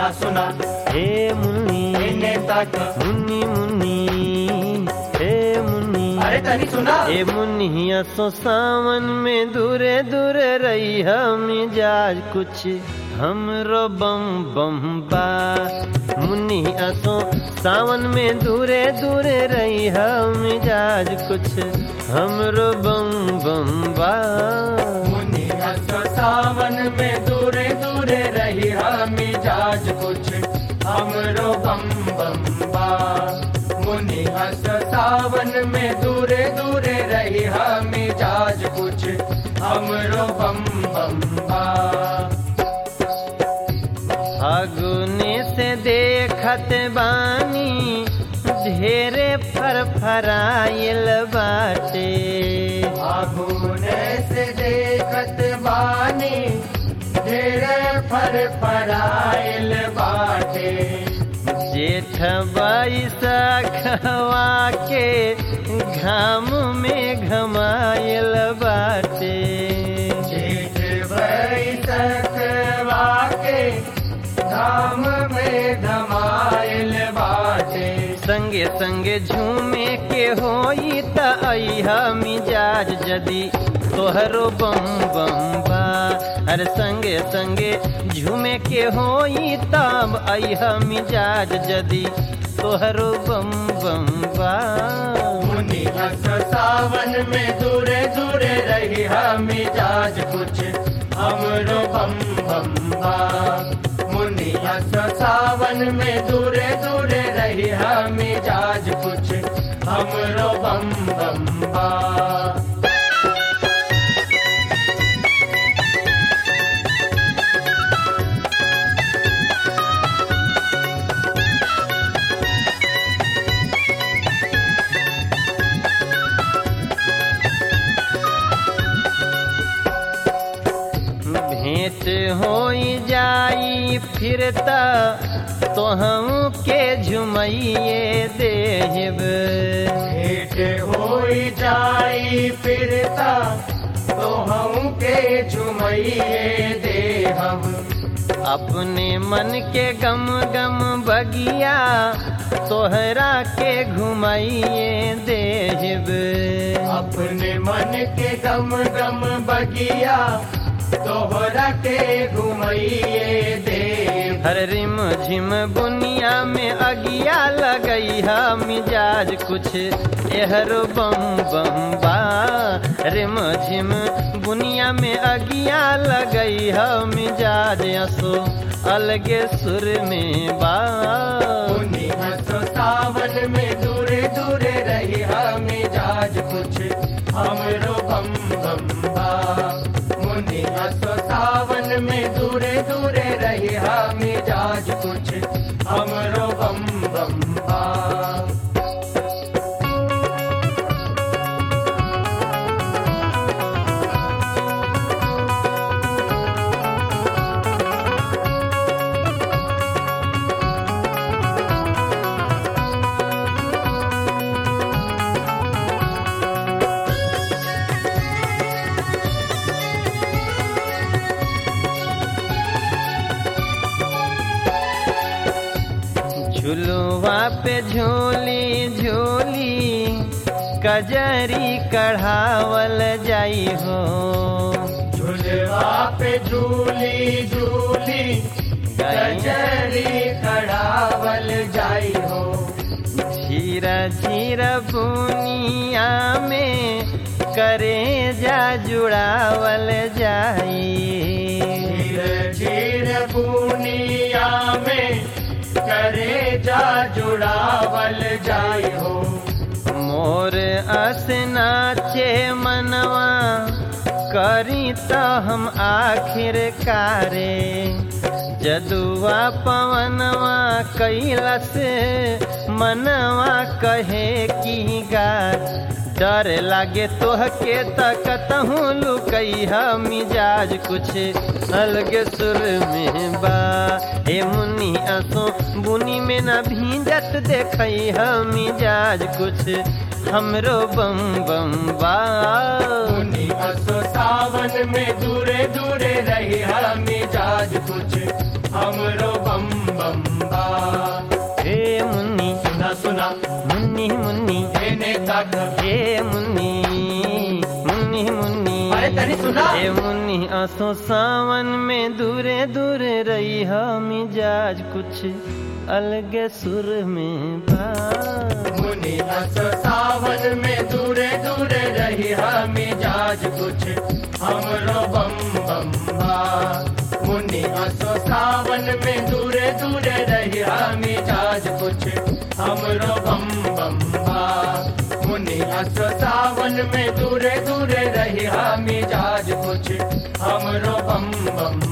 सुना सुना हे मुन्नी इन्हें तक मुन्नी मुन्नी हे मुन्नी अरे तनी सुना ए मुन्निया सो सावन में दूरे दूरे रही हम मिजाज कुछ हमरो बम बम बा मुन्निया सो सावन में दूरे दूरे रही हम मिजाज कुछ हमरो बम बम बा मुनि हंस सावन में दूरे दूरे रही हम मिजाज कुछ हमरो बम बम बा मुनि हंस सावन में दूरे दूरे रही हम मिजाज कुछ हमरो बम बम बा फागुने से देखत बानी ढेरे फर फराइल बाटे आगुने से देखत बानी ढेरे फर फराइल बाटे जेठ बैसा खवा के घाम में घमाइल बाटे जेठ बैसक वाके धाम में धमाइल बाटे संगे संगे झूमे के होई त अइहा मिजाज जदी तोहरो बम बम बा अरे संगे संगे झूमे के होई तब अइहा मिजाज जदी तोहरो बम बम बा मुनि हंस सावन में दूरे दूरे रही हम मिजाज कुछ हमरो बम बम बा मुनि हंस सावन में दूरे दूरे रही हम मिजाज कुछ हमरो बम बम बा भेंट होई जाई फिरता तो हम के झुमैये देहब भेंट होई जाई फिरता तो हम के झुमैये दे हम अपने मन के गम गम बगिया तोहरा के घुमाइए देहब अपने मन के गम गम बगिया तोहरा के घुमैये दे हर रिम झिम बुनिया में अगिया लगई हा मिजाज कुछ एहरो बम बम बा रिम झिम बुनिया में अगिया लगई हा मिजाज असो अलगे सुर में बा मुनि हंसो सावन में दूरे दूरे रही हम मिजाज कुछ हमरो बम बम बा मुनि हंसो सावन में दूरे दूरे रही हम मिजाज कुछ हमरो बम बम बा झुलुआ पे झोली झोली कजरी कढ़ावल जाई हो झुलवा पे झूली झूली गजरी कड़ावल जाई हो झीरा झीरा बुनिया में करे जा जुड़ावल जाई झीर झीर बुनिया में करे जा जुड़ावल जाई हो मोर अस नाचे मनवा करी त हम आखिर कारे जदुआ पवनवा कैलस मनवा कहे की गा डर लागे तोहके तकतहूँ लुकैहा मिजाज कुछ अलगे सुर में बा हे मुन्नी असो बुनी में न भींजत देखैहा मिजाज कुछ हमरो बम बम बा मुनि असो सावन में दूरे दूरे रही हम मिजाज कुछ हमरो बम मुन्नी मुन्नी एने तक ए मुन्नी मुन्नी मुन्नी अरे तनी सुना ए मुन्नी आसो सावन में दूरे दूरे रही मिजाज कुछ अलगे सुर में बा मुनि अस सावन में दूरे दूरे रही मिजाज कुछ हमरो बम बम बा मुनि अस सावन में दूरे दूरे रही मिजाज कुछ हमरो बम बम बा मुनि अस सावन में दूरे दूरे रही मिजाज कुछ हमरो बम बम